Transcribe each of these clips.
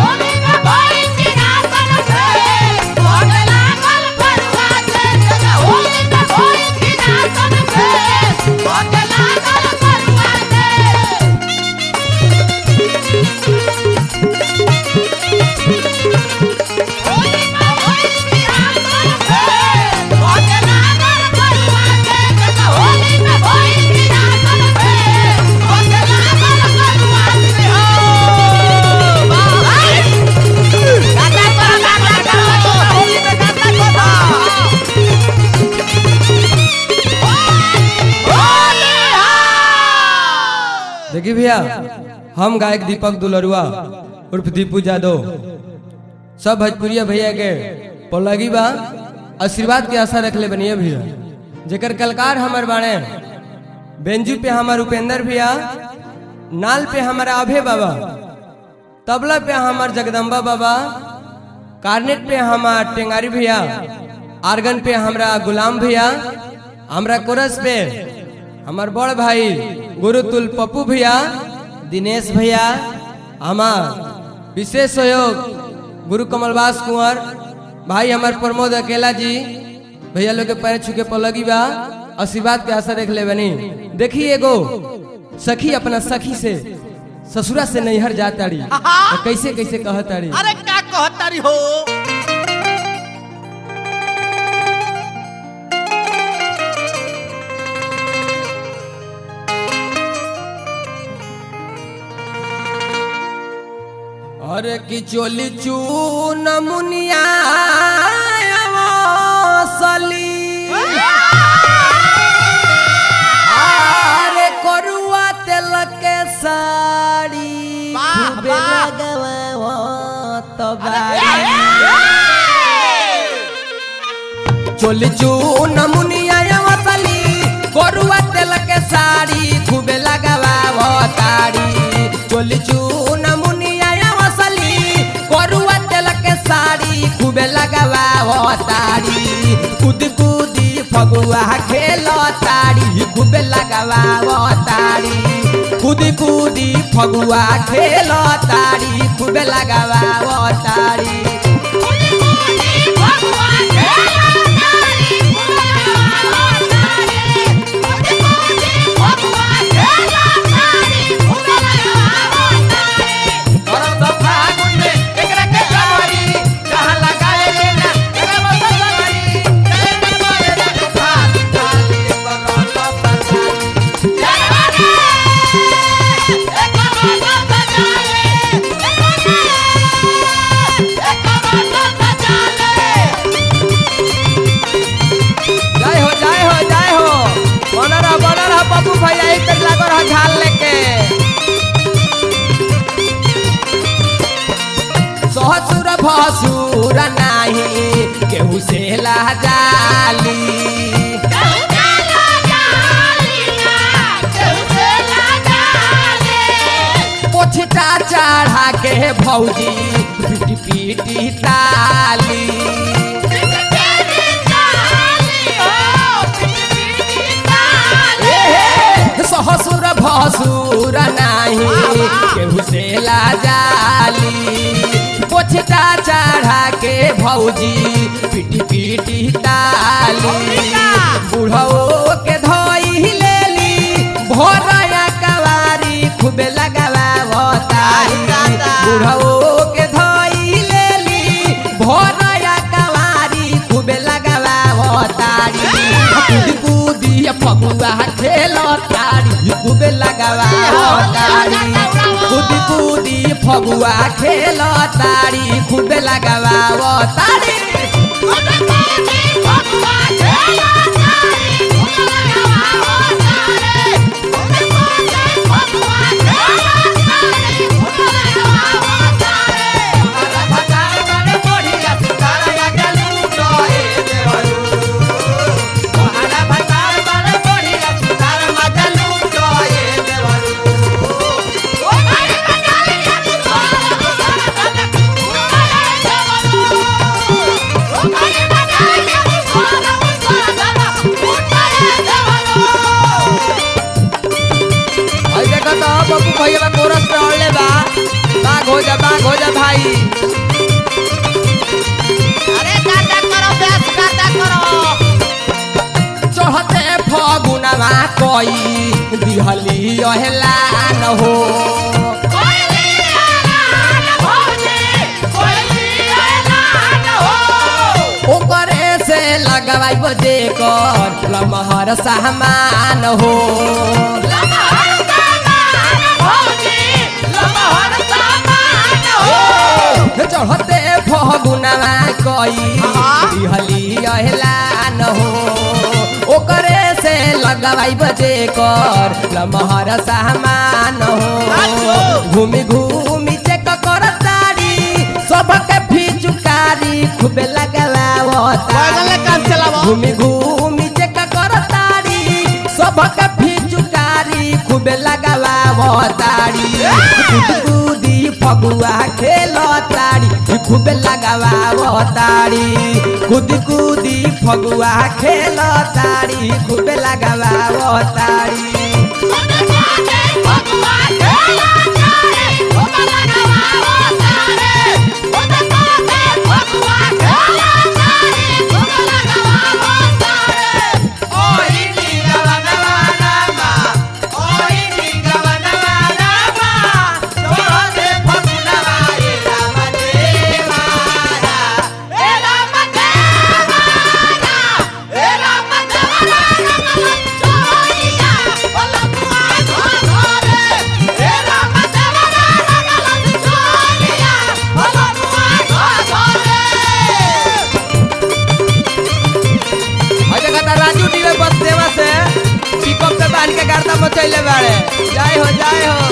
देखिए भैया हम गायक दीपक दुलरुआ उर्फ दीपू यादव सब भोजपुरिया भैया के पलगी बा आशीर्वाद के आशा रखले बनिए भैया जेकर कलकार हमर बाणे बेंजू पे हमार उपेंद्र भैया नाल पे हमारा अभय बाबा तबला पे हमार जगदम्बा बाबा कार्नेट पे हमार टेंगारी भैया आर्गन पे हमरा गुलाम भैया हमरा कोरस पे हमार बड़ भाई गुरुतुल पप्पू भैया दिनेश भैया हमार विशेष सहयोग गुरु कमलवास कुंवर भाई हमार प्रमोद अकेला जी भैया लोग के पैर छू के पलगी बा आशीर्वाद के आशा देख ले बनी देखी एगो सखी अपना सखी से ससुरा से नैहर जाताड़ी तो कैसे कैसे कहताड़ी अरे का कहतारी हो अरे कि चोली चून मुनिया सली अरे करुआ तेल के साड़ी वाह, खूबे वाह। लगवावत बाड़ी। चोली चून मुनिया वसली करुआ तेल के साड़ी खूबे लगावताड़ी चोली चून मुनिया वसली करुआ तेल के साड़ी खूबे लगावताड़ी कूद कूदी फगुआ खेलताड़ी खूबे लगावताड़ी कूदी कूदी फगुआ खेलताड़ी खूबे लगावताड़ी जय हो जय हो जय हो बनर ह बनर ह पप्पू भैया एक तक लागो रहा झाल लेके ससुर भसुर नाही केहू से लाजाली पोछटा चढ़ा के भौजी पीटी पीटी ताली सहसुर भसुर नाही केहू से लाजाली पोछटा चढ़ा के भौजी पीटी पीटी ताली बुढ़ो के धोई लेली भोरया कवारी खूबे लगावतारी बुढ़ो के धोई लेली भोरया कवारी खूबे लगावतारी कूदी कूदी फगुआ खेलतारी खूबे लगावतारी कूदी कूदी फगुआ खेलतारी खूबे लगावतारी भाई देखो तो बबू भैया कोरस पे अड़ले बा बाघ हो जा बाघ हो जा भाई जाई अरे गाता करो बेस गाता करो चढ़ते फगुनवा कोई दिहली अहला न हो ओकरे से लगवाई बजे कर लमहर सामान हो चढ़ते फगुनवा कोई दिहली अहला न हो ओकरे से लगवाई बजे कर लमहर सामान हो घूमी घूमी चेक कर तारी सबके फिचुकारी खूबे बैगन ले काम लगवा चलावो। घूमी घूमी चेक कर तारी सबके फिचुकारी खूबे लगावा तारी कूद कूदी फगुआ खेल तारी खूबे लगावा तारी कूद कूदी फगुआ खेल तारी खूबे लगावा तारी और जगह ता राजू डी में बस सेवा से पिकअप पे बांध के गाड़ता मचैले बाड़े जय हो जय हो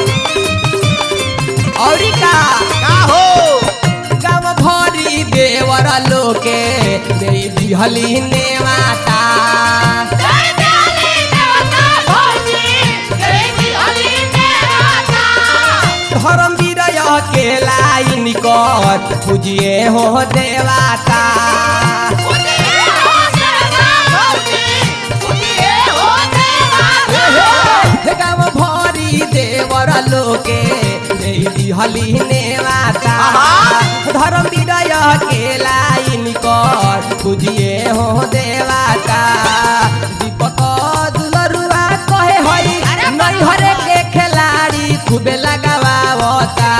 औरी का का हो गाँव भरी देवर लोके मेरी दिहली नेवाता धर्म विरय के लाइन कर पूजिए हो देवाता हे गाँव भरी देवर लोके मेरी दिहली नेवाता धर्म विरय के लाइन कर पूजिए हो देवाता दीपक दुलरुआ कहे हई नहीं हरे के खिलाड़ी खूबे लगावा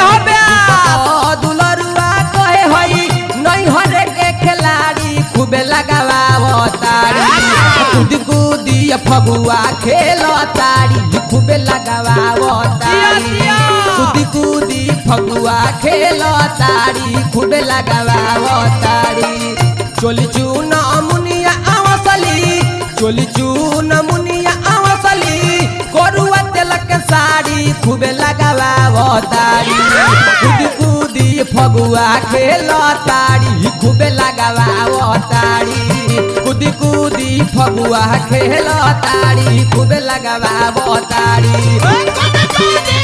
दुलरुआ कहे हई नहीं हरे के खिलाड़ी खूबे लगावा तारी कूद कूदी फगुआ खेल तारी खूबे लगावा तारी कूदी कूदी फगुआ खेल तारी खूबे लगावा तारी चोली चून मुनिया आवसली चोली चून मुनिया आवसली करुआ तेलक साड़ी खूबे लगावा तारी कूदी कूदी फगुआ खेल तारी खूबे लगावा तारी कूदी कूदी फगुआ खेल तारी खूबे लगावा तारी Hey,